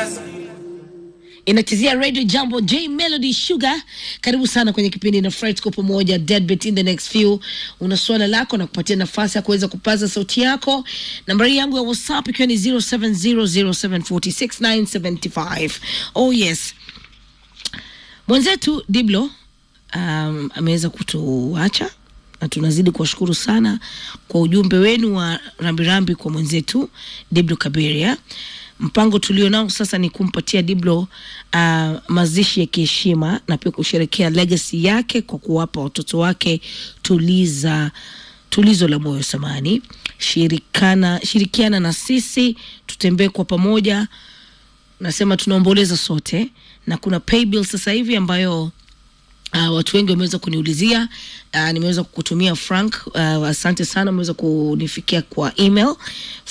inachezea radio jambo j melody sugar karibu sana kwenye kipindi na Friday tuko pamoja deadbeat in the next few una swala lako na kupatia nafasi ya kuweza kupaza sauti yako nambari yangu ya whatsapp ikiwa ni 0700746975 oh yes mwenzetu diblo um, ameweza kutuacha na tunazidi kuwashukuru sana kwa ujumbe wenu wa rambirambi kwa mwenzetu diblo kaberia mpango tulio nao sasa ni kumpatia diblo uh, mazishi ya kiheshima na pia kusherekea legacy yake kwa kuwapa watoto wake tuliza tulizo la moyo samani shirikana shirikiana na sisi tutembee kwa pamoja nasema tunaomboleza sote na kuna paybill sasa hivi ambayo Uh, watu wengi wameweza kuniulizia uh, nimeweza kukutumia frank uh, asante sana umeweza kunifikia kwa email